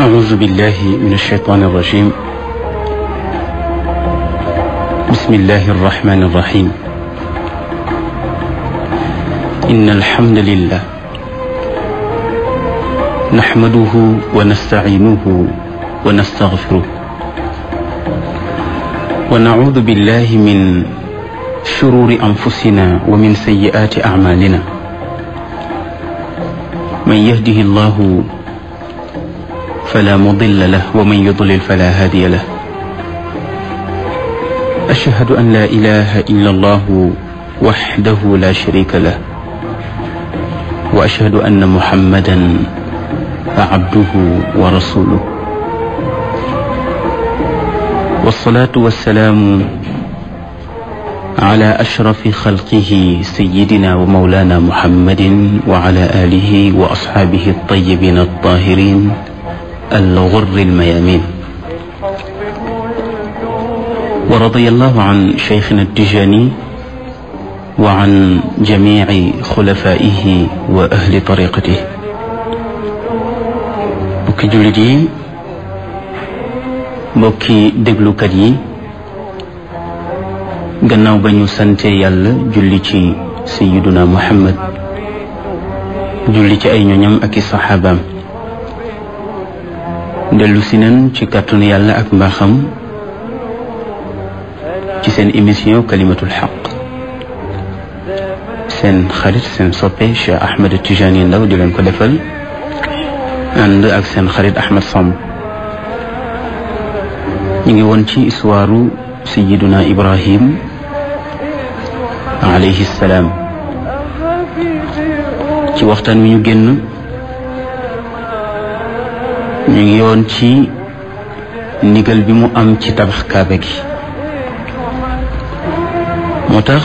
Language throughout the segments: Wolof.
أعوذ بالله من الشيطان الرجيم بسم الله الرحمن الرحيم إن الحمد لله نحمده ونستعينه ونستغفره ونعوذ بالله من شرور أنفسنا ومن سيئات أعمالنا من يهده الله فلا مضل له ومن يضلل فلا هادي له أشهد أن لا إله إلا الله وحده لا شريك له وأشهد أن محمدا عبده ورسوله والصلاة والسلام على أشرف خلقه سيدنا ومولانا محمد وعلى آله وأصحابه الطيبين الطاهرين الغر الميامين ورضي الله عن شيخنا التجاني وعن جميع خلفائه وأهل طريقته mbokki jullit yi mbokki déglukat yi gannaaw ba ñu sante yàlla julli ci sayiduna muhammad julli ci ay ñoñam ak i saxaabaam dellu si nan ci kàttanu yàlla ak mbaaxam ci seen émission kalimatul xaq seen xarit seen soppe Cheikh Ahmed Tijani Ndaw di leen ko defal ànd ak seen xarit Ahmed Samb ñu ngi woon ci histoire sayiduna Ibrahim alayhi salaam ci waxtaan wi ñu génn ñu ngi woon ci ndigal bi mu am ci tabax kaaba gi moo tax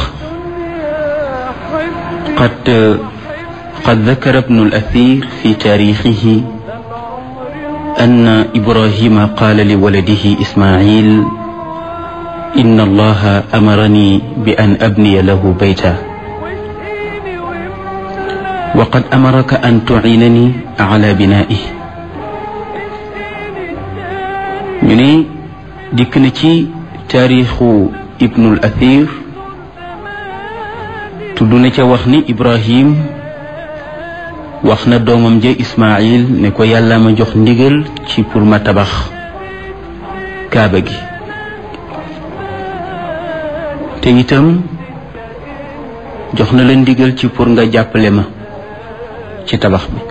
qad qad dakara ibnu al-athir fi taarixihi anna ibrahima qaala li waladihi ismail inna allaha amarani bi an abniya lahu bayta wa qad amaraka an tu'inani ala binaa'ihi ñu ne dikk na ci taarixu ibnul athir tudd na ca wax ni ibrahim wax na doomam ja ismail ne ko yàlla ma jox ndigal ci pour ma tabax kaaba gi te itam jox na la ndigal ci pour nga jàppale ma ci tabax bi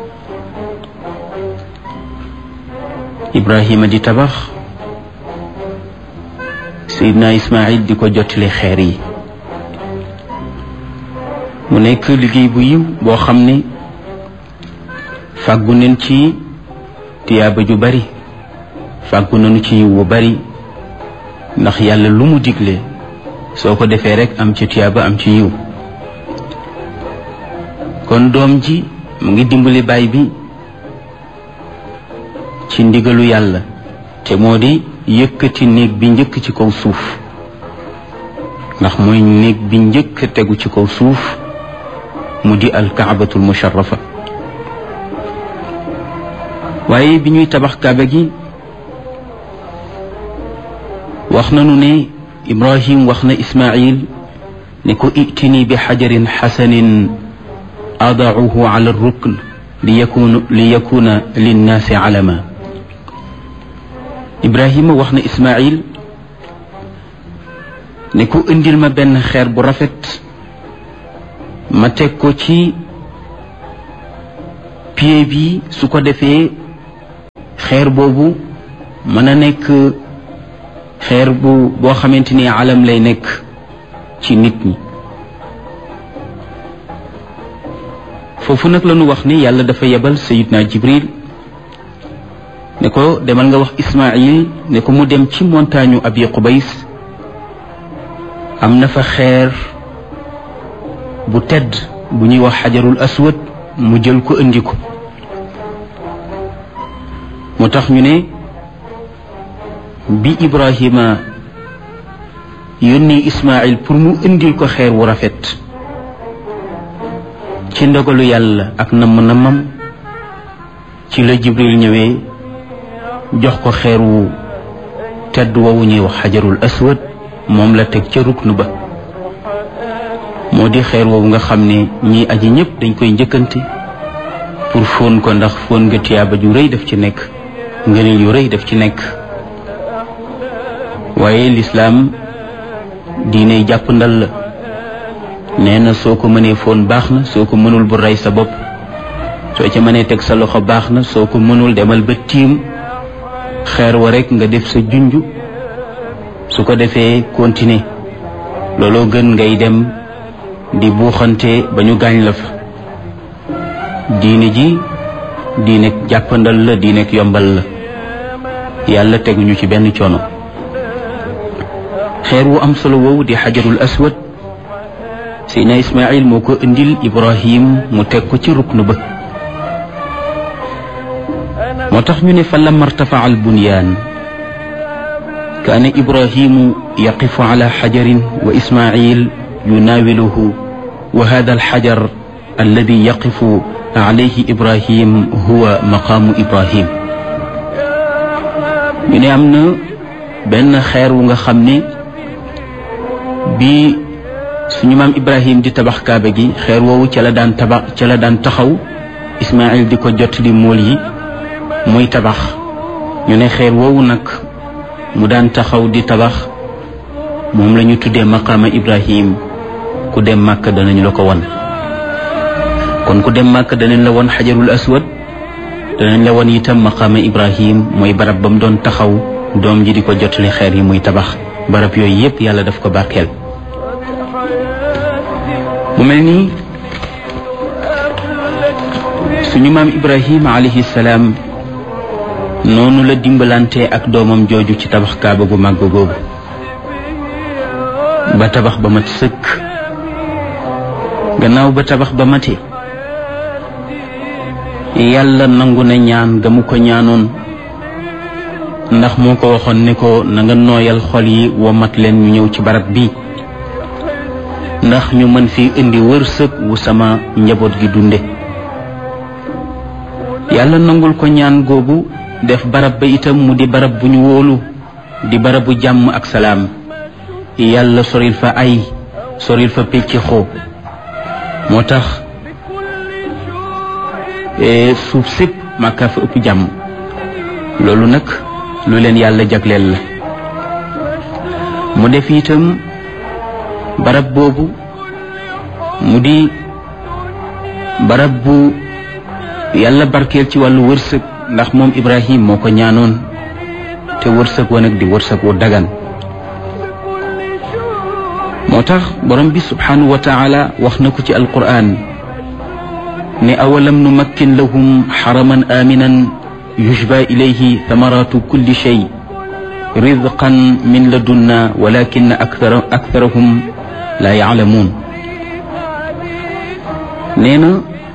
ibrahima di tabax Seydina Ismaïl di ko jottali xeer yi mu nekk liggéey bu yiw boo xam ne fàggu nañ ci tiyaaba ju bari fàggu nañu ci yiw bu bari ndax yàlla lu mu digle soo ko defee rekk am ci tiyaaba am ci yiw kon doom ji mu ngi dimbali baay bi ci ndigalu yàlla te moo di yëkkati néeg bi njëkk ci kaw suuf ndax mooy néeg bi njëkk tegu ci kaw suuf mu di alkaabatul musharrafa waaye bi ñuy tabax kaaba gi wax nanu ne ibrahim wax na ismail ne ko itini bi xajarin xasanin adauhu ala rukn li yakuna li yakuna linnaasi alama ibrahima wax na ismail ne ko indil ma benn xeer bu rafet ma teg ko ci pied bi su ko defee xeer boobu mën a nekk xeer bu boo xamante ni alam lay nekk ci nit ñi foofu nag la ñu wax ni yàlla dafa yebal sayidna jibril ne ko demal nga wax ismail ne ko mu dem ci montagne abi qubays am na fa xeer bu tedd bu ñuy wax xajarul aswad mu jël ko indi ko moo tax ñu ne bi ibrahima yónni ismail pour mu indil ko xeer wu rafet ci ndogalu yàlla ak namm nammam ci la jibril ñëwee jox ko xeer wu tedd woowu ñuy wax xajarul aswad moom la teg ca ruknu ba moo di xeer woowu nga xam ne ñii aji ñëpp dañ koy njëkkante pour fóon ko ndax fóon nga tiyaaba ju rëy daf ci nekk ngëneel yu rëy daf ci nekk waaye lislaam diine jàpp ndal la nee na soo ko mënee fóon baax na soo ko mënul bu rey sa bopp soo ca mënee teg sa loxo baax na soo ko mënul demal ba tiim xeer wa rek nga def sa junj su ko defee continuer looloo gën ngay dem di buuxante ba ñu gaañ la fa diine ji diine jàppandal la diine yombal la yàlla teguñu ci benn coono xeer wu am solo woowu di xajarul aswad Seydina Ismaïl moo ko indil Ibrahim mu teg ko ci ruknu ba moo tax ñu ne fa lamma irtafaa al bunyaan kaana Ibrahimu yaqifu ala xajarin wa Ismaïl yunaawiluhu wa hada alxajar alladi yaqifu alayhi Ibrahim huwa maqaamu Ibrahim ñu ne am na benn xeer wu nga xam ne bi suñu maam Ibrahim di tabax kaaba gi xeer woowu ca la daan tabax ca la daan taxaw Ismaïl di ko jot li mool yi muy tabax ñu ne xeer woowu nag mu daan taxaw di tabax moom la ñu tuddee maqaama Ibrahim ku dem màkk danañ la ko won kon ku dem màkk danañ la won xajarul aswad danañ la won itam maqaama Ibrahim mooy barab ba mu doon taxaw doom ji di ko jotali xeer yi muy tabax barab yooyu yépp yàlla daf ko barkeel mu mel ni suñu maam Ibrahim alayhi salaam noonu la dimbalante ak doomam jooju ci tabax kaaba gu màgg googu ba tabax ba mat sëkk gannaaw ba tabax ba mate yàlla nangu na ñaan ga mu ko ñaanoon ndax moo ko waxoon ne ko na nga nooyal xol yi wa mat leen ñu ñëw ci barab bi ndax ñu mën fi indi wërsëg wu sama njaboot gi dunde yàlla nangul ko ñaan googu def barab ba itam mu di barab bu ñu wóolu di barabu jàmm ak salaam yàlla soril fa ay soril fa pecc xoo moo tax suuf sépp màkkaa fa ëpp jàmm loolu nag lu leen yàlla jagleel la mu def itam barab boobu mu di barab bu yàlla barkeel ci wàllu wërsëg ndax moom Ibrahim moo ko ñaanoon te wërsëg wa nag di wërsëg wu dagan moo tax borom bi subhanahu wa taala wax na ko ci alquran ne awalam numakkin lahum xaraman aminan yushba ilayhi thamaratu kulli shay rizqan min ladunna walakin akthara aktharahum la yaalamuun nee na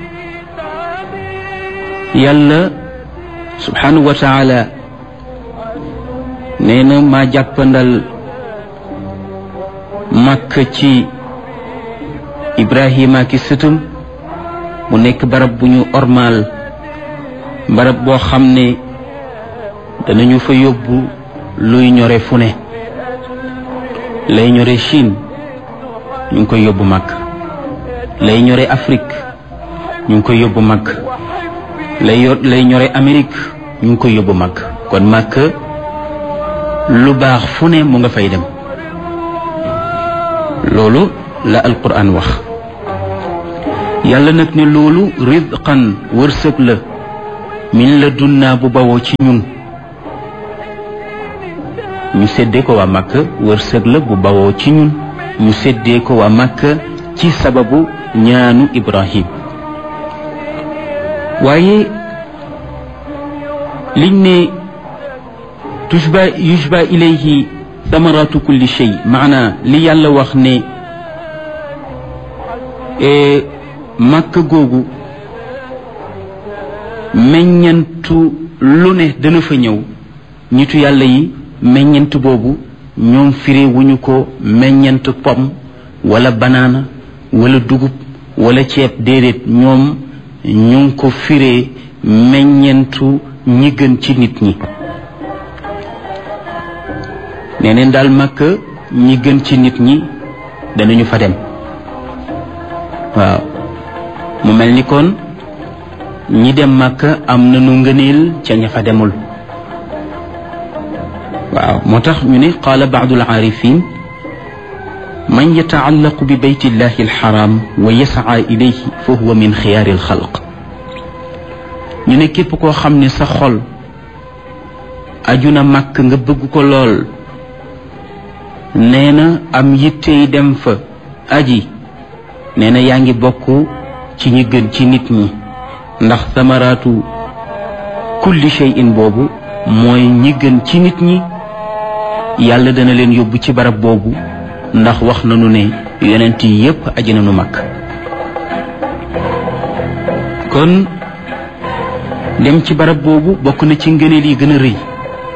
yàlla subhanahu wa taala nee na maa jàppandal màkk ci ibrahima ki sëtam mu nekk barab bu ñu ormaal barab boo xam ne danañu fa yóbbu luy ñore fu ne lay ñore Chine ñu ngi koy yóbbu màkk lay ñore Afrique ñu ngi koy yóbbu màkk lay yor lay ñore Amérique ñu ngi koy yóbbu màkk kon màkk lu baax fu ne mu nga fay dem loolu la alquran wax yàlla nag ne loolu rizqan wërsëg la min la dunnaa bu bawoo ci ñun ñu séddee ko waa màkk wërsëg la bu bawoo ci ñun ñu séddee ko waa màkk ci sababu ñaanu ibrahim waaye liñ ne tushba yushba ilayhi thamaratu kulli shay maana li yàlla wax ne màkk googu meññantu lu ne dana fa ñëw nitu yàlla yi meññant boobu ñoom firi wuñu ko meññant pom wala banaana wala dugub wala ceeb déedéet ñoom ñu ngi ko firee meññentu ñi gën ci nit ñi nee neen daal màkk ñi gën ci nit ñi danañu fa dem waaw mu mel ni kon ñi dem màkk am na nu ngëneel ca ña fa demul waaw moo tax ñu ne qaala baadul aarifin man yataallaqu bi bayti llahi alxaram wa yasaa ilayhi fa huwa min xiyaari alxalq ñu ne képp koo xam ne sa xol aju na màkk nga bëgg ko lool nee na am yittey dem fa aji nee na yaa ngi bokk ci ñi gën ci nit ñi ndax samaraatu kulli shay'in boobu mooy ñi gën ci nit ñi yàlla dana leen yóbbu ci barab boobu ndax wax nañu ne yonent yi yépp aji nañu mag kon dem ci barab boobu bokk na ci ngëneel yi gën a rëy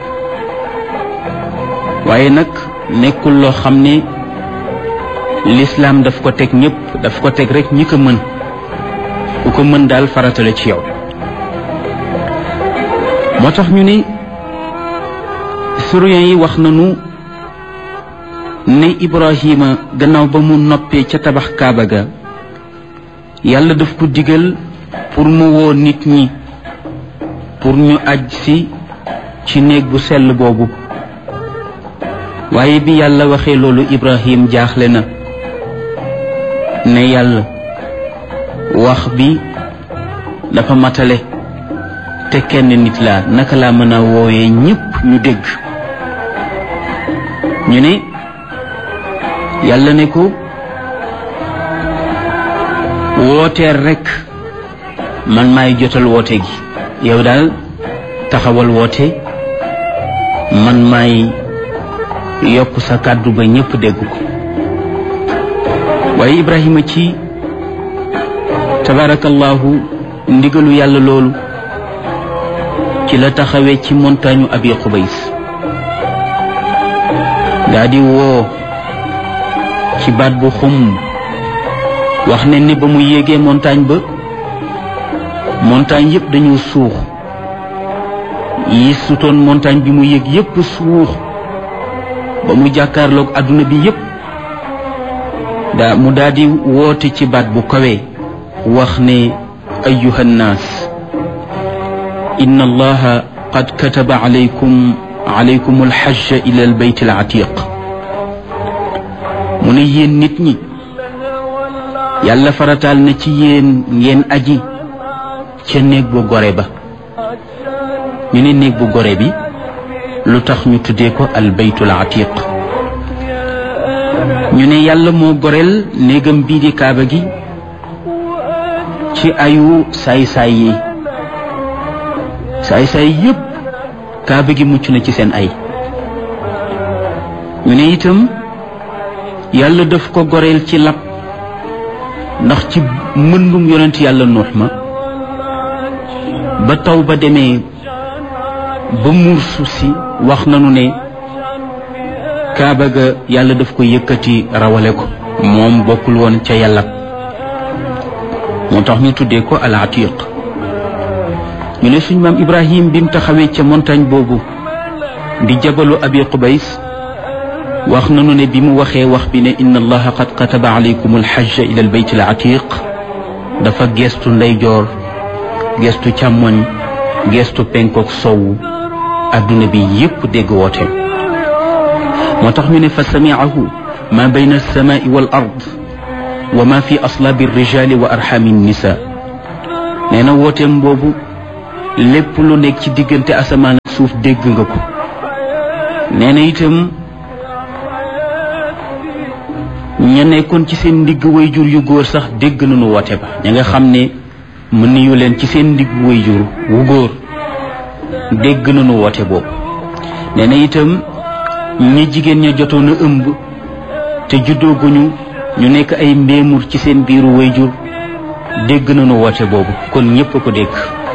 waaye nag nekkul loo xam ne lislaam daf ko teg ñépp daf ko teg rek ñi ko mën ku ko mën daal faratale ci yow moo tax ñu ne historiens yi wax nañu ne Ibrahima gannaaw ba mu noppee ca tabax Kaaba ga yàlla daf ko digal pour mu woo nit ñi pour ñu aj si ci néeg bu sell boobu waaye bi yàlla waxee loolu Ibrahim jaaxle na ne yàlla wax bi dafa matale te kenn nit laa naka laa mën a wooyee ñépp ñu dégg ñu ne yàlla ne ko wooteel rekk man maay jotal woote gi yow daal taxawal woote man maay yokk sa kàddu ba ñépp dégg ko waaye Ibrahima ci tabarakallahu ndigalu yàlla loolu ci la taxawee ci montagne abi xubays daa di woo ci baat bu xum wax ne ni ba mu yéegee montagne ba montagne yépp dañoo suux yi sutoon montagne bi mu yéeg yépp suux ba mu jàkkaarloog adduna bi yépp daa mu daal di woote ci baat bu kawe wax ne ayuha nnaas inna allaha qad kataba alaykum alaykum alxajja ila albayt alatiq mu ne yéen nit ñi yàlla farataal na ci yéen ngeen aji ca néeg bu gore ba ñu ne néeg bu gore bi lu tax ñu tuddee ko albaytul atiq ñu ne yàlla moo goreel néegam bii di kaaba gi ci ayu saay-saay yi saay-saay yépp kaaba gi mucc na ci seen ay ñu ne itam yàlla daf ko goreel ci lab ndax ci mëndum yonent yàlla nuux ma ba taw ba demee ba muur suuf si wax nanu ne kaaba ga yàlla daf ko yëkkati rawale ko moom bokkul woon ca yàlla moo tax ñu tuddee ko al atiq ñu ne suñ maam ibrahim bi mu taxawee ca montagne boobu di jabalu abi qubays wax nanu ne bi mu waxee wax bi ne inna allaha qad kataba alaykum alxajja ila albayt al atiq dafa geestu ndeyjoor geestu càmmoñ geestu penkook sowu adduna bi yépp dégg woote moo tax ñu ne fa samiahu ma bayna alsamai wal ard wa ma fi aslaabi alrijali wa arxami nisa nee na wooteem boobu lépp lu nekk ci diggante asamaan ak suuf dégg nga ko nee na itam ña nekkoon ci seen ndigg wayjur yu góor sax dégg nañu woote ba ña nga xam ne mën niyu leen ci seen ndigg wayjur wu góor dégg nañu woote boobu nee na itam ñi jigéen ña jotoon a ëmb te juddooguñu ñu nekk ay mbéemur ci seen biiru wayjur dégg nañu woote boobu kon ñépp a ko dégg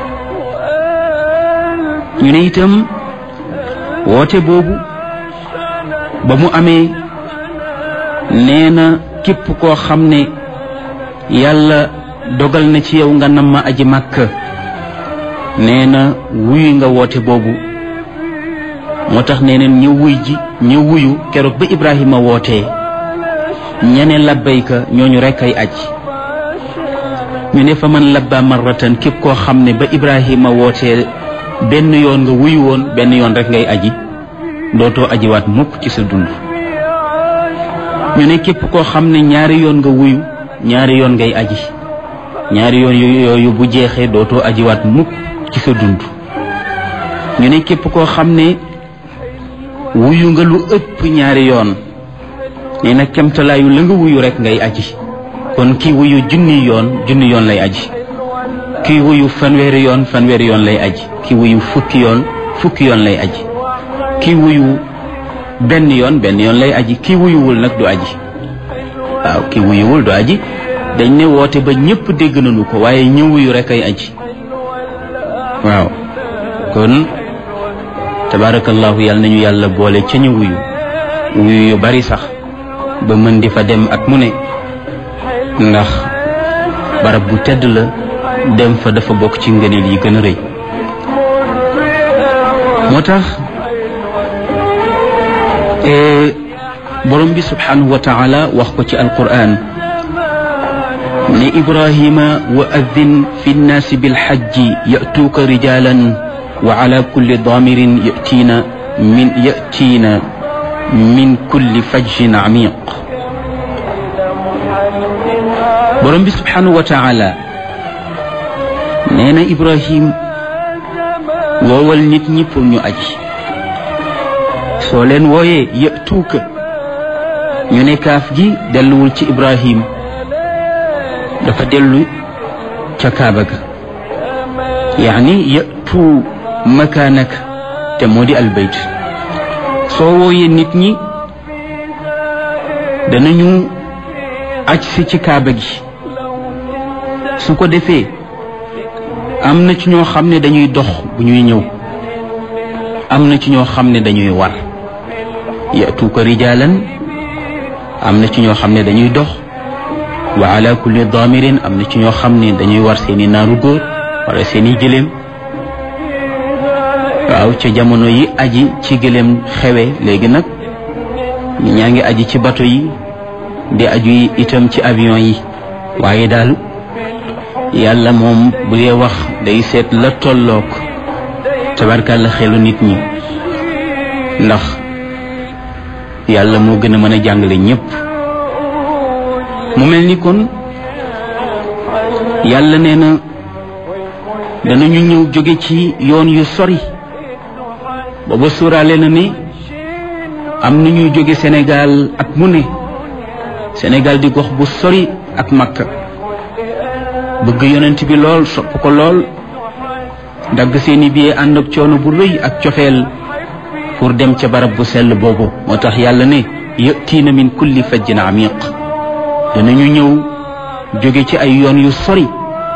ñu ne itam woote boobu ba mu amee nee na képp koo xam ne yàlla dogal na ci yow nga nam ma aji màkk nee na wuyu nga woote boobu moo tax nee neen ña wuy ji ña wuyu keroog ba ibrahima wootee ñene labbayka ñooñu rekk ay aj ñu ne fa man labba marratan képp koo xam ne ba ibrahima wootee benn yoon nga wuyu woon benn yoon rek ngay aji dootoo ajiwaat mukk ci sa dund ñu ne képp koo xam ne ñaari yoon nga wuyu ñaari yoon ngay aji ñaari yoon yooyu bu jeexee dootoo ajiwaat mukk ci sa dund ñu ne képp koo xam ne wuyu nga lu ëpp ñaari yoon nee na kemtalaayu la nga wuyu rek ngay aji kon kii wuyu junni yoon junni yoon lay aji kii wuyu fanweeri yoon fanweeri yoon lay aji kii wuyu fukki yoon fukki yoon lay aji kii wuyu benn yoon benn yoon lay aji kii wuyuwul nag du aji waaw kii wuyuwul du aji dañ ne woote ba ñëpp dégg nañu ko waaye ñë wuyu rek ay aji waaw kon tabarakallahu yàlla nañu yàlla boole ca ñu wuyu wuyu yu bari sax ba mën di fa dem at mu ne ndax barab bu tedd la dem fa dafa bokk ci ngëneel yi gën a rëy moo tax borom bi subhanahu wa taala wax ko ci alquran ne ibrahima wa addin fi nnaasi bilxajji yatuuka rijalan wa ala kulli damirin yatiina min yatiina min kulli fajjin amiq borom bi subhanahu wa taala nee na ibrahim woowal nit ñi pour ñu aji soo leen wooyee yatuuka ñu ne kaaf gi delluwul ci ibrahim dafa dellu ca kaaba ga yaani yatu makaanaka te moo di albayt soo wooyee nit ñi danañu aj si ci kaaba gi su ko defee am na ci ñoo xam ne dañuy dox bu ñuy ñëw am na ci ñoo xam ne dañuy war yatuuka rijaalan am na ci ñoo xam ne dañuy dox wa ala kulli damirin am na ci ñoo xam ne dañuy war seeni naaru góor wala seeni gëléem waaw ca jamono yi aji ci gëléem xewe léegi nag ñi ñaa ngi aji ci bato yi di aju itam ci avion yi waaye daal yàlla moom bu dee wax day seet la tollook tabarkàlla xelu nit ñi ndax yàlla moo gën a mën a jàngale ñépp mu mel ni kon yàlla nee na danañu ñëw jóge ci yoon yu sori booba suuraale na ni am na ñuy jóge Sénégal at mu ne Sénégal di gox bu sori ak Makka bëgg yonent bi lool sopp ko lool dagg seeni billet ànd ak coono bu rëy ak cofeel pour dem ca barab bu sell boobu moo tax yàlla ne yatiina min kulli fajjin amiq danañu ñëw jóge ci ay yoon yu sori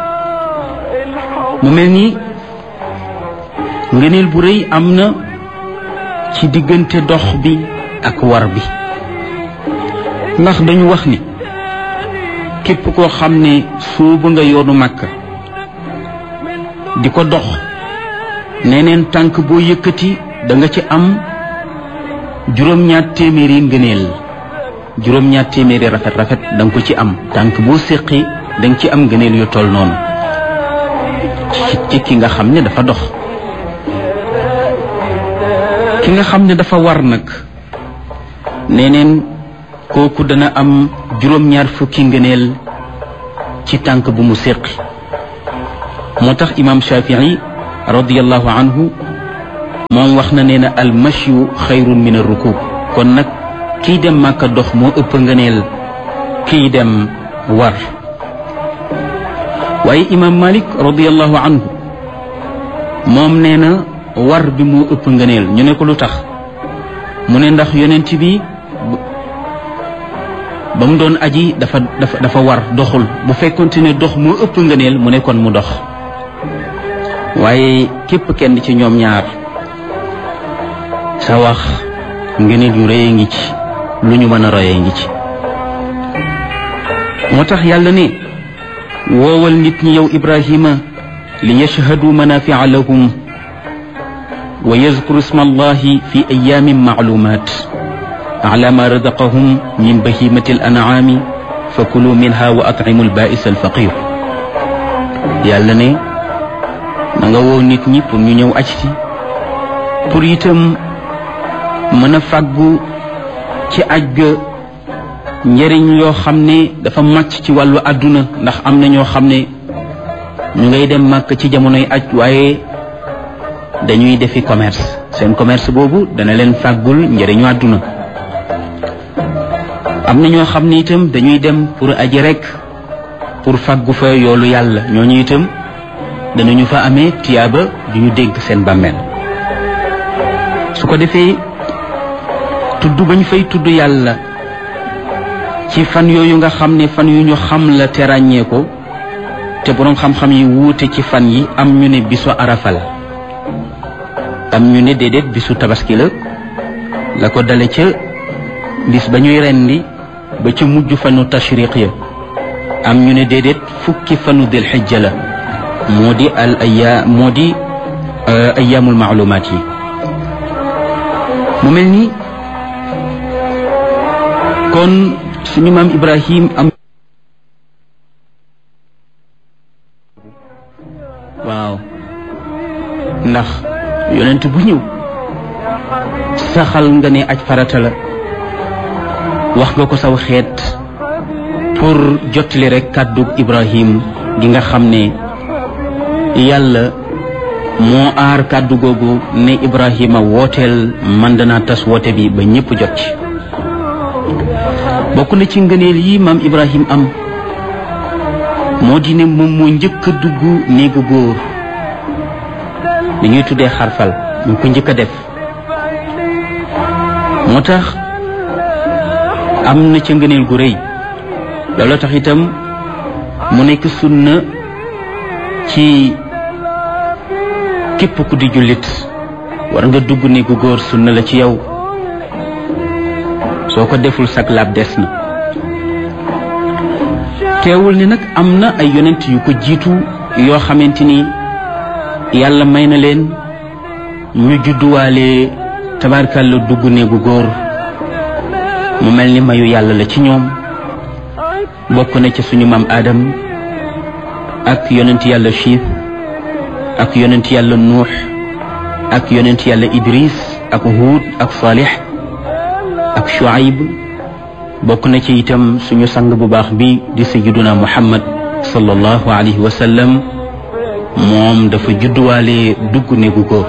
mu mel ni ngëneel bu rëy am na ci diggante dox bi ak war bi ndax dañu wax ni képp koo xam ne suubu nga yoonu màkk di ko dox neneen tànk boo yëkkati da nga ci am juróom-ñaar téeméeri ngëneel juróom-ñaar téeméeri rafet rafet da nga ko ci am tànk boo séqi da nga ci am ngëneel yu toll noonu ci ki nga xam ne dafa dox ki nga xam ne dafa war nag neneen kooku dana am juróom-ñaar fukki ngëneel ci tànk bu mu séqi moo tax imam shafii radiallahu anhu moom wax na nee na al mashyu xayrun min ar rukub kon nag kiy dem màkka dox moo ëpp ngëneel kiy dem war waaye imam malik radiallahu anhu moom nee na war bi moo ëpp ngëneel ñu ne ko lu tax mu ne ndax yonent bi ba mu doon aji dafa dafa dafa war doxul bu fekkonte ne dox moo ëpp ngëneel mu ne kon mu dox waaye képp kenn ci ñoom ñaar sa wax ngëneel yu rëy ngi ci lu ñu mën a royee ngi ci moo tax yàlla ne woowal nit ñi yow ibrahima li yashhadu manafia lahum wa yazkuru isma allahi fi ayamin maalumat ala ma razaqahum min bahimati al an'ami fa kulu minha wa at'imu al ba'is al faqir yàlla ne na nga woo nit ñi pour ñu ñëw aj si pour itam mën a fàggu ci aj ga njëriñ yoo xam ne dafa màcc ci wàllu àdduna ndax am na ñoo xam ne ñu ngay dem màkk ci jamonoy aj waaye dañuy defi commerce seen commerce boobu dana leen fàggul njëriñu àdduna am na ñoo xam ne itam dañuy dem pour aji rek pour fàggu fa yoolu yàlla ñooñu itam danañu fa amee tiyaaba du ñu dégg seen bàmmeel su ko defee tudd bañ fay tudd yàlla ci fan yooyu nga xam ne fan yu ñu xam la te ràññee ko te boroom xam-xam yi wuute ci fan yi am ñu ne bisu arafa la am ñu ne déedéet bisu tabaski la la ko dale ca bis ba ñuy rendi ba ca mujj fanu tashriq ya am ñu ne déedéet fukki fanu dil xijja la moo di al aya moo di ayaamul maalumaat yi mu mel ni kon suñu maam Ibrahim am waaw ndax yonent bu ñëw saxal nga ne aj farata la wax nga ko saw xeet pour jottali rek kàddu Ibrahim gi nga xam ne yàlla moo aar kàddu googu ne Ibrahima wooteel man danaa tas woote bi ba ñëpp jot ci bokk na ci ngëneel yi maam Ibrahim am moo di ne moom moo njëkk a dugg néegu góor li ñuy tuddee xarfal mu ko njëkk a def moo tax am na ca ngëneel gu rëy loolu tax itam mu nekk sunna ci képp ku di jullit war nga dugg néegu góor sunna la ci yow soo ko deful sag laab des na teewul ni nag am na ay yonent yu ko jiitu yoo xamante ni yàlla may na leen ñu judduwaale tabarkalla dugg néegu góor mu mel ni mayu yàlla la ci ñoom bokk na ci suñu maam Adam ak yonent yàlla Chiis ak yonent yàlla Nuux ak yonent yàlla Idris ak Huud ak Salih ak Shuaib bokk na ci itam suñu sang bu baax bi di sayyiduna Muhammad sallallahu alayhi wa sallam moom dafa judduwaale dugg néegu góor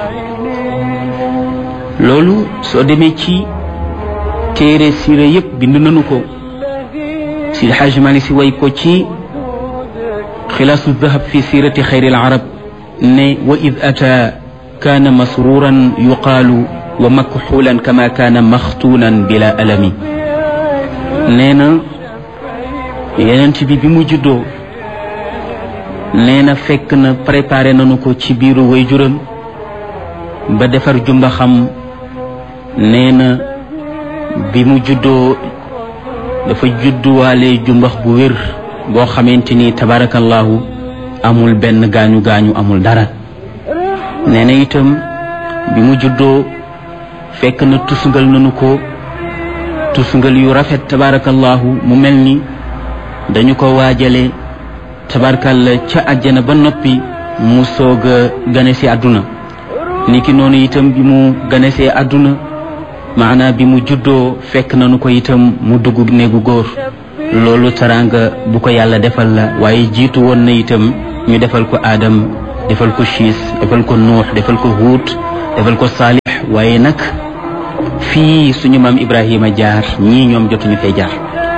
loolu soo demee ci téere siira yépp bind nañu ko si Xaaj Maalik Si way ko ci xilaasu dahab fi siirati xayril arab ne wa id ata kaana masruuran yuqaalu wa makxuulan kama kaana maxtuunan bila alami nee na yenent bi bi mu juddoo nee na fekk na préparé nañu ko ci biiru waajuram ba defar jumba xam nee na bi mu juddoo dafa judduwaale jumbax bu wér boo xamante ni tabarakallahu amul benn gaañu gaañu amul dara nee na itam bi mu juddoo fekk na tusngal nañu ko tusngal yu rafet tabarakallahu mu mel ni dañu ko waajale tabarakalla ca àjjana ba noppi mu soog a gane si àdduna niki noonu itam bi mu gane see àdduna maanaa bi mu juddoo fekk nañu ko itam mu dugg néegu góor loolu taraanga bu ko yàlla defal la waaye jiitu woon na itam ñu defal ko aadam defal ko siis defal ko nuux defal ko huut defal ko saalix waaye nag fii suñu maam ibrahima jaar ñii ñoom jotuñu fee jaar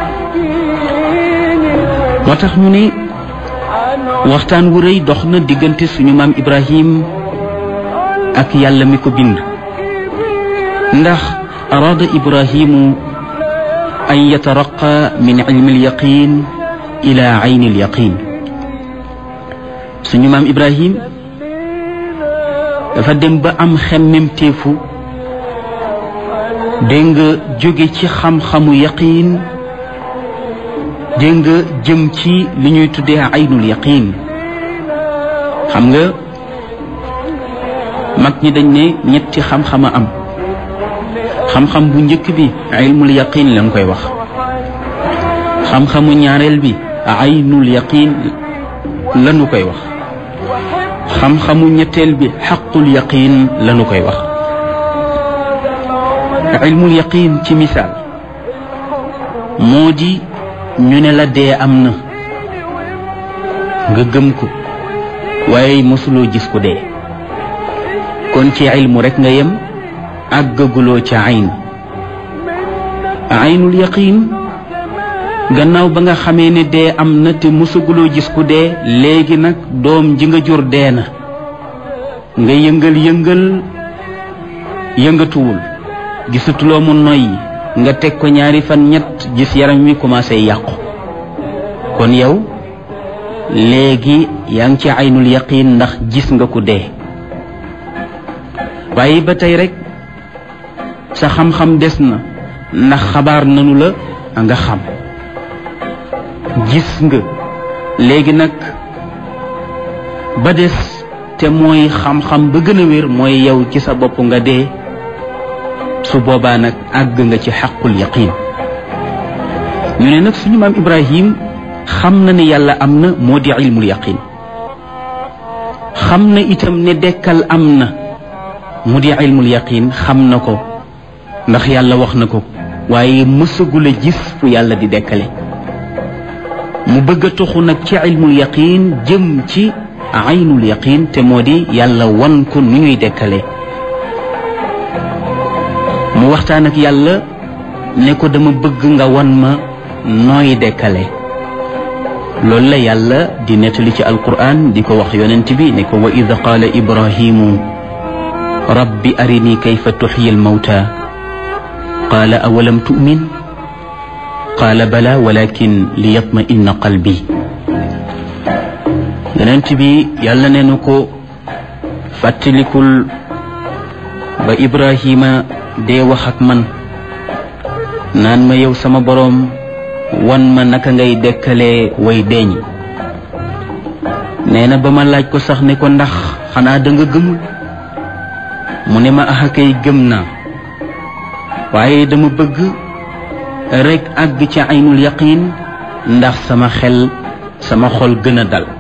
moo tax ñu ne waxtaan wu rëy dox na diggante suñu maam ibrahim ak yàlla mi ko bind ndax araada ibrahimu an yataraqa min ilmi alyaqin ila ayni alyaqin suñu maam ibrahim dafa dem ba am xemmem téefu dégg nga jóge ci xam-xamu yaqin dégg nga jëm ci li ñuy tuddee aynul yaqin xam nga mag ñi dañ ne ñetti xam-xama am xam-xam bu njëkk bi ilmul yaqin lañ koy wax xam-xamu ñaareel bi aynul yaqin lañu koy wax xam-xamu ñetteel bi xaqul yaqin lañu koy wax ilmul yaqin ci misaal moo di ñu ne la dee am na nga gëm ko waaye mosuloo gis ku dee kon ci ilmu rek nga yem àggaguloo ca ayn aynul yaqin gannaaw ba nga xamee ne dee am na te mosaguloo gis ku dee léegi nag doom ji nga jur dee na nga yëngal yëngal yëngatuwul gisatuloo mu noyyi nga teg ko ñaari fan ñett gis yaram wi commencé yàqu kon yow léegi yaa ngi ci aynul yaqin ndax gis nga ku dee waaye ba tey rek sa xam-xam des na ndax xabaar nanu la nga xam gis nga léegi nag ba des te mooy xam-xam ba gën a wér mooy yow ci sa bopp nga dee su boobaa nag àgg nga ci xaqul yaqin ñu ne nag suñu maam Ibrahim xam na ne yàlla am na moo di ilmul yaqin xam na itam ne dekkal am na mu di ilmul yaqin xam na ko ndax yàlla wax na ko waaye mësagul a gis fu yàlla di dekkale mu bëgg a toxu nag ci ilmul yaqin jëm ci aynul yaqin te moo di yàlla wan ko nu ñuy dekkale mu waxtaan ak yàlla ne ko dama bëgg nga wan ma nooy dekkale loolu la yàlla di nettali ci alquran di ko wax yonent bi ne ko wa id qaala ibrahimu rabbi arini kayfa tuxyi almawta qaala awalam tu'min qaala bala walakin liyatma inna qalbi yonent bi yàlla ne na ko fàttalikul ba ibrahima dee wax ak man naan ma yow sama boroom wan ma naka ngay dekkalee way deeñ nee na ba ma laaj ko sax ne ko ndax xanaa da nga gëmul mu ne ma axa kay gëm naa waaye dama bëgg rekk àgg ci aynul yaqin ndax sama xel sama xol gën a dal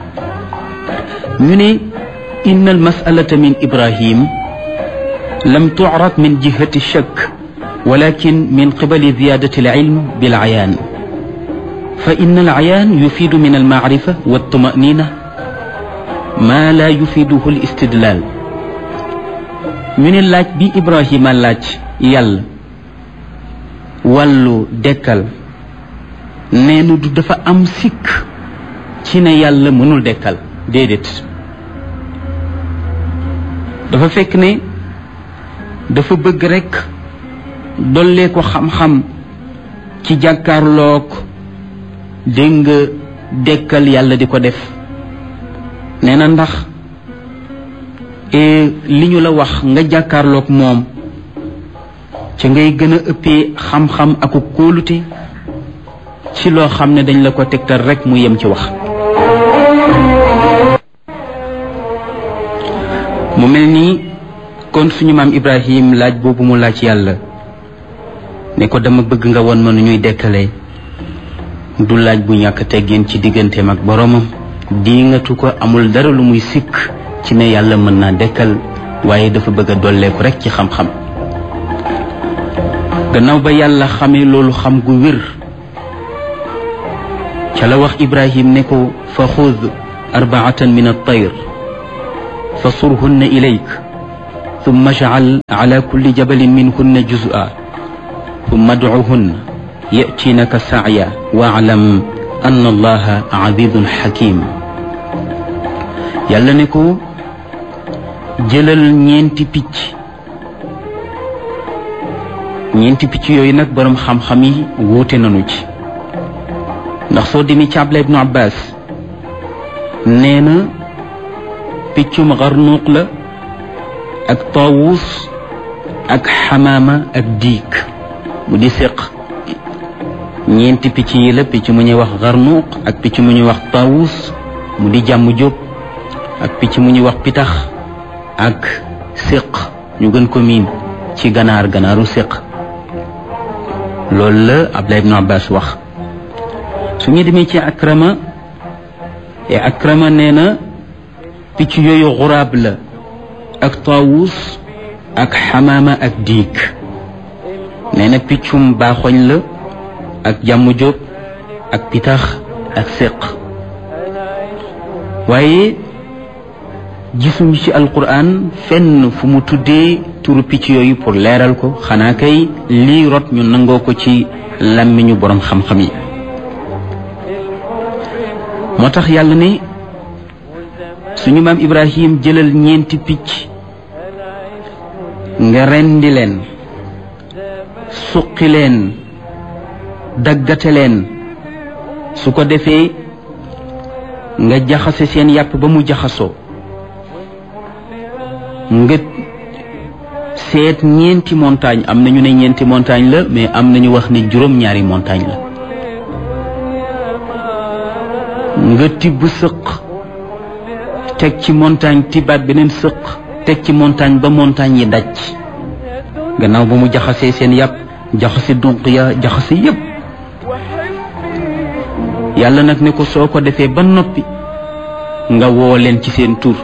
ñu ne inna al masalata min ibrahim lam tu'rad min jihati shakk ولكن من قبل زيادة العلم بالعيان فإن العيان يفيد من المعرفة والطمأنينة ما لا يفيده الاستدلال من اللاج بي إبراهيم اللاج يل wàllu dekkal neenu du dafa am sikk ci ne yàlla mënul dekkal déedéet dafa fekk ne dafa bëgg rekk dollee ko xam-xam ci jàkkaarloog dégg nga dekkal yàlla di ko def nee na ndax li ñu la wax nga jàkkaarloog moom ci ngay gën a ëppee xam-xam aku kóolute ci loo xam ne dañ la ko tegtal rek mu yem ci wax mu mel nii kon suñu maam Ibrahim laaj boobu mu laaj yàlla ne ko dama bëgg nga won ma nu ñuy dekkalee du laaj bu ñàkk teggin ci digganteem ak boroomam diingatu ko amul dara lu muy sikk ci ne yàlla mën naa dekkal waaye dafa bëgg a dolleeku rek ci xam-xam gannaaw ba yàlla xamee loolu xam gu wér ca la wax ibrahim ne ko fa xud arbaatan min altayr fa surhunna ilayk ثم اجعل على كل جبل منهن جزءا ثم ادعهن يأتينك سعيا واعلم أن الله عزيز حكيم yàlla ne ko jëlal ñeenti picc ñeenti picc yooyu nag boroom xam-xam yi wuute nañu ci ndax soo demee ci Abdullah ibnu Abbas nee na piccum xarnuuq la ak taawus ak xamaama ak diik mu di séq ñeenti picc yi la picc mu ñuy wax xarnuuq ak picc mu ñuy wax taawus mu di jàmm jóob ak picc mu ñuy wax pitax ak séq ñu gën ko miin ci ganaar ganaaru séq loolu la Abdullah ibn Abbas wax su ñu demee ci akrama e akrama nee na picc yooyu xuraab la ak taawus ak xamaama ak diig nee na piccum baaxoñ la ak jàmm jóob ak pitax ak séq waaye gisuñu ci alquran fenn fu mu tuddee turu picc yooyu pour leeral ko xanaa kay lii rot ñu nangoo ko ci làmmiñu boroom xam-xam yi moo tax yàlla ne suñu maam ibrahim jëlal ñeenti picc nga rendi leen suqi leen daggate leen su ko defee nga jaxase seen yàpp ba mu jaxasoo nga seet ñeenti montagne am nañu ne ñeenti montagne la mais am nañu wax ni juróom-ñaari montagne la nga tibb sëq teg ci montagne tibbaat beneen sëq teg ci montagne ba montagne yi daj gannaaw ba mu jaxasee seen yàpp jaxase dunq ya jaxase yépp yàlla nag ne ko soo ko defee ba noppi nga woo leen ci seen tur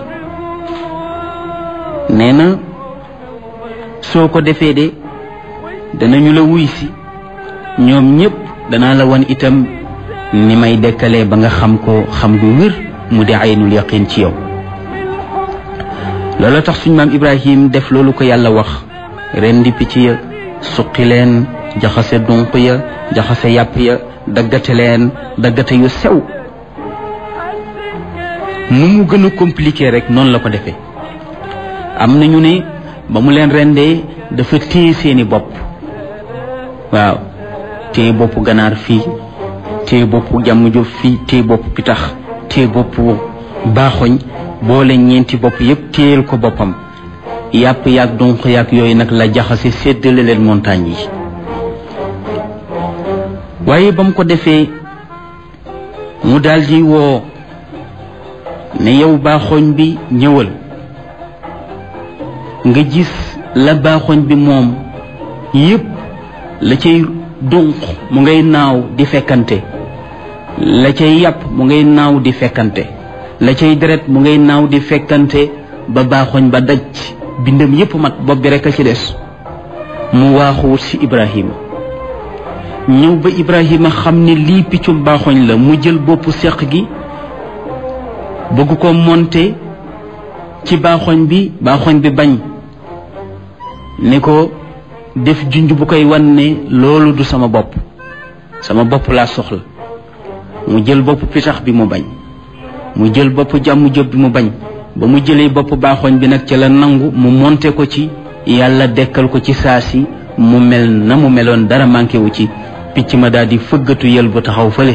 nee na soo ko defee de danañu la wuy si ñoom ñépp danaa la wan itam ni may dekkalee ba nga xam ko xam gu wér mu di aynul yaqin ci yow loolu tax suñ maam ibrahim def loolu ko yàlla wax ren di picc ya suqi leen jaxase dunq ya jaxase yàpp ya daggate leen daggate yu sew nu mu gën a compliqué rek noonu la ko defee am nañu ne ba mu leen rendee dafa téye seeni bopp waaw téye boppu ganaar fii téye boppu jàmm jóob fii téye boppu pitax téye boppu baaxoñ boole ñeenti bopp yépp téyel ko boppam yàpp yaag donq yaag yooyu nag la jaxase séddale leen montagne yi waaye ba mu ko defee mu daldi woo ne yow baaxoñ bi ñëwal nga gis la baaxoñ bi moom yépp la cay dunq mu ngay naaw di fekkante la cay yàpp mu ngay naaw di fekkante la cay deret mu ngay naaw di fekkante ba baaxoñ ba daj bindam yépp mat bopp bi rekk a ci des mu waaxuwut ci Ibrahima ñëw ba Ibrahima xam ne lii piccum baaxoñ la mu jël boppu seq gi bëgg ko monter ci baaxoñ bi baaxoñ bi bañ ne ko def junj bu koy wan ne loolu du sama bopp sama bopp laa soxla mu jël bopp pitax bi mu bañ mu jël bopp jàmm jóob bi mu bañ ba mu jëlee bopp baaxoñ bi nag ca la nangu mu monte ko ci yàlla dekkal ko ci saa si mu mel na mu meloon dara manqué wu ci picc ma daal di fëggatu yël bu taxaw fële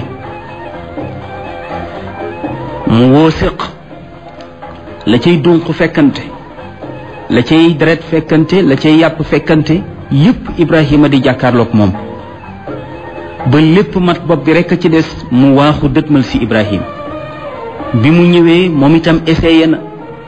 mu woo séq la cay dunq fekkante la cay deret fekkante la cay yàpp fekkante yépp Ibrahima di jàkkaarloog moom ba lépp mat bopp bi rekk a ci des mu waaxu dëtmal ci Ibrahim bi mu ñëwee moom itam essayé na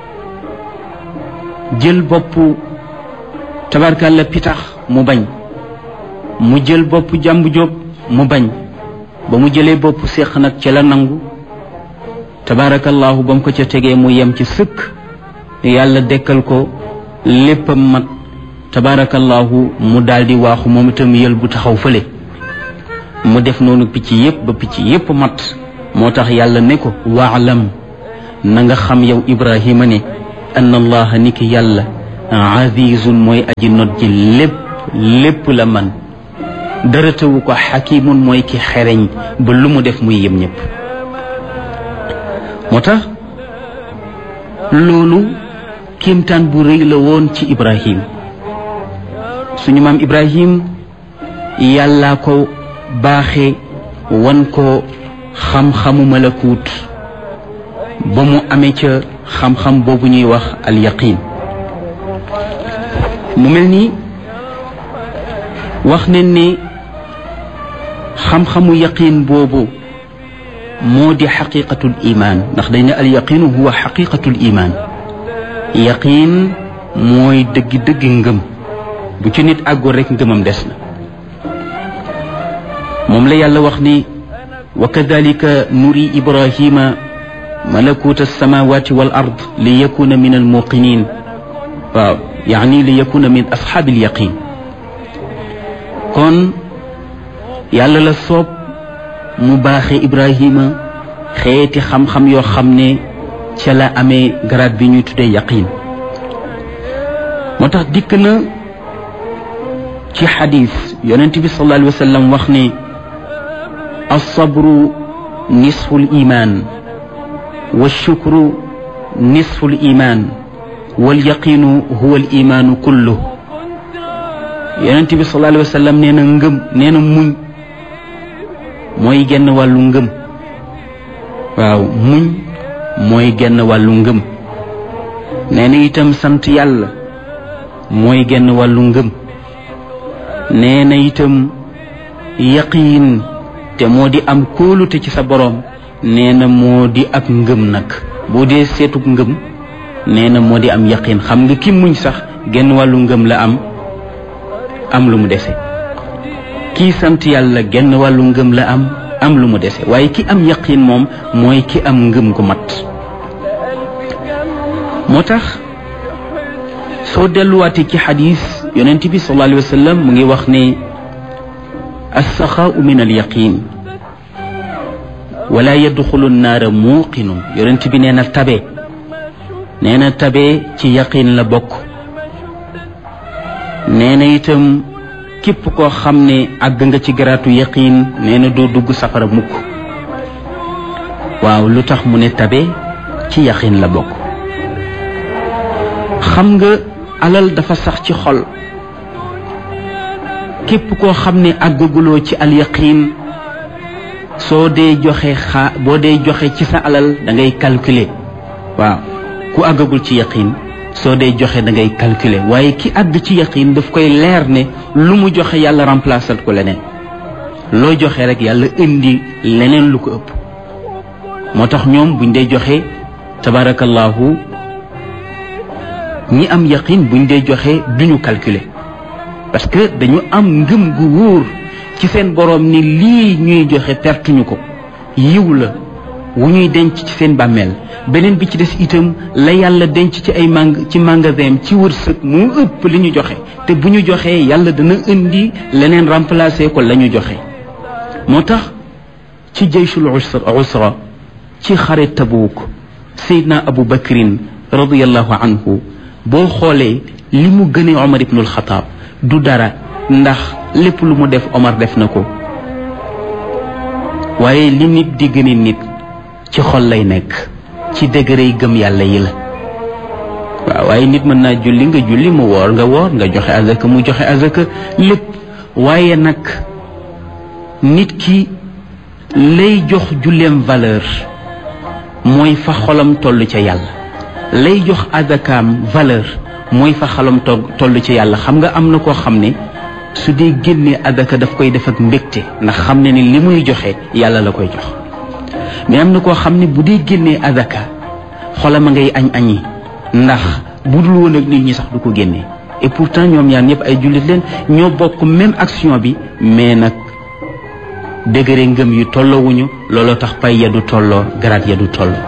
jël boppu tabarkalla pitax mu bañ mu jël boppu jàmbu jóob mu bañ ba mu jëlee boppu séq nag ca la nangu tabarakallahu ba mu ko ca tegee mu yem ci sëkk yàlla dekkal ko léppam mat tabarakallahu mu daldi waaxu moom itam yël bu taxaw fële mu def noonu picc yépp ba picc yépp mat moo tax yàlla ne ko waalam na nga xam yow ibrahima ne ann allaha ni ki yàlla azizun mooy aji not ji lépp lépp la man dara tawu ko xakimun mooy ki xereñ ba lu mu def muy yem ñépp moo tax loolu kéemtaan bu rëy la woon ci ibrahim suñu maam ibrahim yàllaa ko baaxe wan ko xam-xamu malakuut ba mu amee ca xam-xam boobu ñuy wax al yaqin mu mel ni wax nañ ne xam-xamu yaqin boobu moo di xaqiqatul iman ndax dañ ne al yaqinu huwa xaqiqatul iman yaqin mooy dëggi dëggi ngëm bu ci nit àggul rek ngëmam des na moom la yàlla wax ni wa kadalika nuri ibrahima malakuta alsamawati wal ard li yakuna min almuqinin waaw yaani li yakuna min ashaabi alyaqin kon yàlla la soob mu baaxe ibrahima xeeti xam-xam yoo xam ne ca la amee garaat bi ñuy tuddee yaqin moo tax dikk na ci xadis yonent bi sallallahu alayhi wa sallam wax ne alsabru nisfu liman walshukru nisfu liman walyaqinu huwa alimaanu kullu yonent bi sallallahu alayhi wa sallam nee na ngëm nee na muñ mooy genn wàllu ngëm waaw muñ mooy genn wàllu ngëm nee na itam sant yàlla mooy genn wàllu ngëm nee na itam yaqiin te moo di am kóolute ci sa boroom nee na moo di ak ngëm nag boo dee seetug ngëm nee na moo di am yaqiin xam nga ki muñ sax genn wàllu ngëm la am am lu mu dese kii sant yàlla genn wàllu ngëm la am am lu mu dese waaye ki am yaqiin moom mooy ki am ngëm gu mat moo tax soo delluwaatee ci xadis yonent bi sallallahu alayhi wa sallam mu ngi wax ne alsaxaau min alyaqin wala yadxulu nnaara muuqinun yonent bi nee na tabe nee na tabe ci yaqin la bokk nee na itam képp koo xam ne àgg nga ci garaatu yaqin nee na doo dugg safara mukk waaw lu tax mu ne tabe ci yaqin la bokk xam nga alal dafa sax ci xol képp koo xam ne àggaguloo ci alyaqin soo dee joxe xaa boo dee joxe ci sa alal da ngay calculer waaw ku àggagul ci yaqin soo dee joxe da ngay calculer waaye ki àgg ci yaqin daf koy leer ne lu mu joxe yàlla remplacer ko leneen loo joxe rek yàlla indi leneen lu ko ëpp moo tax ñoom buñ dee joxe tabarakallahu ñi am yaqin buñ dee joxe duñu calculer parce que dañu am ngëm gu wóor ci seen boroom ni lii ñuy joxe pertuñu ko yiw la wu ñuy denc ci seen bàmmeel beneen bi ci des itam la yàlla denc ci ay mang ci magasin ci wërsëg mu ëpp li ñu joxe te bu ñu joxee yàlla dana indi leneen remplacer ko la ñu joxe moo tax ci jayshul usra ci xare tabuuk seydna abu bakrin radiallahu anhu boo xoolee li mu gënee omar ibnul xataab du dara ndax lépp lu mu def omar def na ko waaye li nit di gëne nit ci xol lay nekk ci degré yi gëm yàlla yi la waaw waaye nit mën naa julli nga julli mu woor nga woor nga joxe azaka mu joxe azaka lépp waaye nag nit ki lay jox julleem valeur mooy fa xolam toll ca yàlla lay jox azakaam valeur mooy fa xolam toll ca yàlla xam nga am na koo xam ne su dee génnee azaka daf koy def ak mbégte ndax xam ne ni li muy joxe yàlla la koy jox mais am na koo xam ne bu dee génnee azaka xolam a ngay añ añi ndax bu dul woon ak nit ñi sax du ko génnee et pourtant ñoom ñaar ñëpp ay jullit leen ñoo bokk même action bi mais nag degré ngëm yu tolloowuñu looloo tax pay ya du tolloo garaat ya du tolloo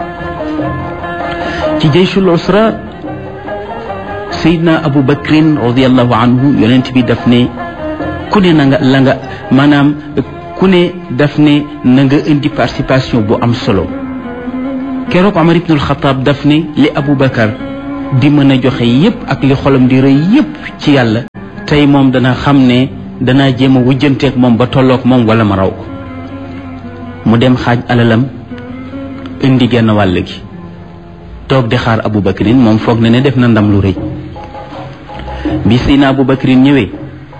ci jayshul usra sayidna abu bakrin radiallahu anhu yonent bi daf ne ku ne na nga la nga maanaam ku ne daf ne na nga indi participation bu am solo keroog Omar ibnul Xataab daf ne li Abu Bakar di mën a joxe yépp ak li xolam di rëy yépp ci yàlla tey moom dana xam ne danaa jéem a wujjanteeg moom ba tolloog moom wala ma raw ko mu dem xaaj alalam indi genn wàll gi toog di xaar Abu Bakrin moom foog na ne def na ndam lu rëy bi Seydina Abu Bakrin ñëwee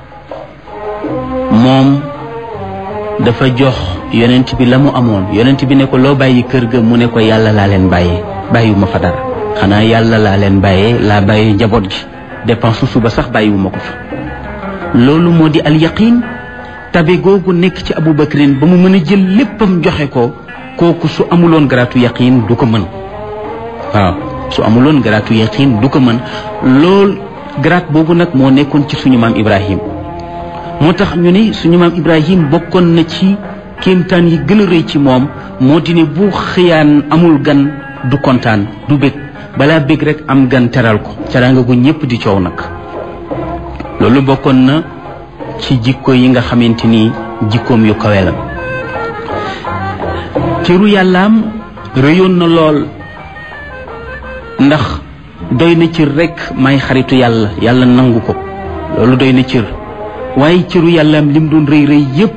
moom dafa jox yonent bi la mu amoon yonent bi ne ko loo bàyyi kër ga mu ne ko yàlla laa leen bàyyee bàyyiwuma fa dara xanaa yàlla laa leen bàyyee laa bàyyee njaboot gi dépense suba sax bàyyiwuma ko fa loolu moo di al yaqin tabe googu nekk ci Abu Bakrin ba mu mën a jël léppam joxe ko kooku su amuloon garaatu yaqin du ko mën waaw su amuloon garaatu yaqin du ko mën lool garaat boobu nag moo nekkoon ci suñu maam Ibrahim moo tax ñu ne suñu maam Ibrahim bokkoon na ci kéemtaan yi gën a rëy ci moom moo di ne bu xëyaan amul gan du kontaan du bég balaa bég rek am gan teral ko teraanga gu ñépp di coow nag loolu bokkoon na ci jikko yi nga xamante ni jikkoom yu kawe la cëru yàllaam rëyoon na lool ndax doy na cër rekk may xaritu yàlla yàlla nangu ko loolu doy na cër waaye cëru yàllaam lim doon rëy rëy yépp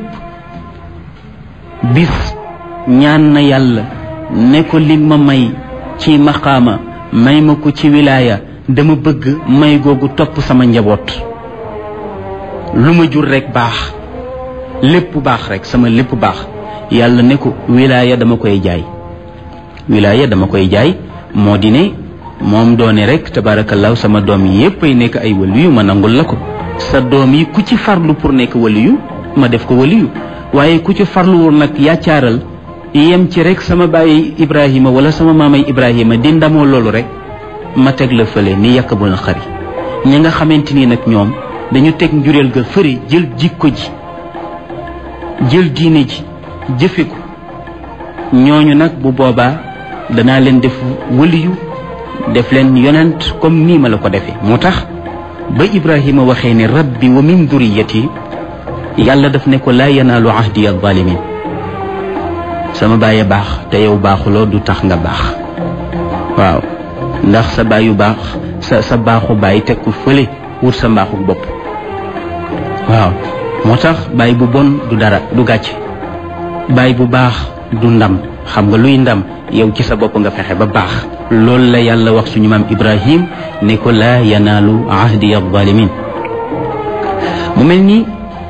bis ñaan na yàlla ne ko li ma may ci maqaama may ma ko ci wilaaya dama bëgg may googu topp sama njaboot lu ma jur rekk baax lépp baax rekk sama lépp baax yàlla ne ko wilaaya dama koy jaay wilaaya dama koy jaay moo di ne moom doone rek tabaarakallaahu sama doom yi yépp ay nekk ay waliyu ma nangul la ko sa doom yi ku ci farlu pour nekk waliyu ma def ko waliyu waaye ku ci farluwul nag yaccaaral yem ci rek sama bàyyi ibrahima wala sama maamay ibrahima di ndamoo loolu rek ma teg la fële ni yàkk bu na xari ñi nga xamante ni nag ñoom dañu teg njureel ga fëri jël jikko ji jël diine ji jëfe ko ñooñu nag bu boobaa danaa leen def waliyu def leen yonent comme nii ma la ko defee moo tax ba ibrahima waxee ne rabbi wa min duriyati yàlla daf ne ko laa yanaalu ahdi alzalimin sama bàyyi baax te yow baaxuloo du tax nga baax waaw ndax sa bàyyu baax sa sa baaxu bàyyi teg ko fële wut sa mbaaxu bopp waaw moo tax bàyyi bu bon du dara du gàcce bàyyi bu baax du ndam xam nga luy ndam yow ci sa bopp nga fexe ba baax loolu la yàlla wax suñu maam ibrahim ne ko laa yanaalu ahdi alzalimin mu mel ni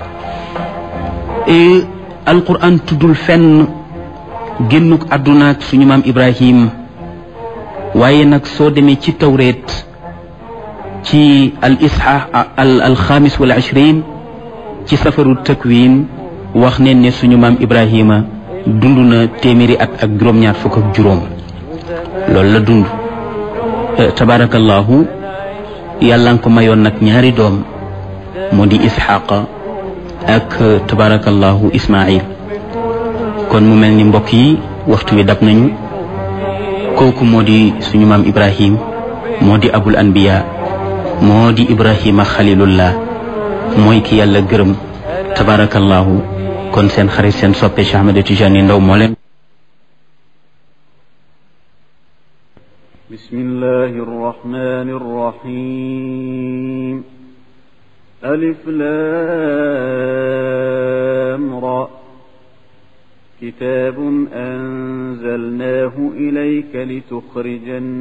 alquran tuddul fenn génnuk àdduna ak suñu maam ibrahim waaye nag soo demee ci tawreet ci al isha al alxamis wal ishrin ci safaru takwin wax neen ne suñu maam ibrahima dund na téeméeri at ak juróom-ñaar fukk ak juróom loolu la dund tabarakallahu yàlla nga ko mayoon nag ñaari doom moo di isxaqa ak tabarakallahu ismail kon mu mel ni mbokk yi waxtu wi dab nañu kooku moo di suñu maam ibrahim moo di abul anbiya moo di ibrahima xalilullah mooy ki yàlla gërëm tabarakallahu kon seen xarit seen soppe Cheikh Ahmed Tidiane Ndao moo leen bismillahi arrahmani arrahim alif lam ra كتاب أنزلناه إليك لتخرج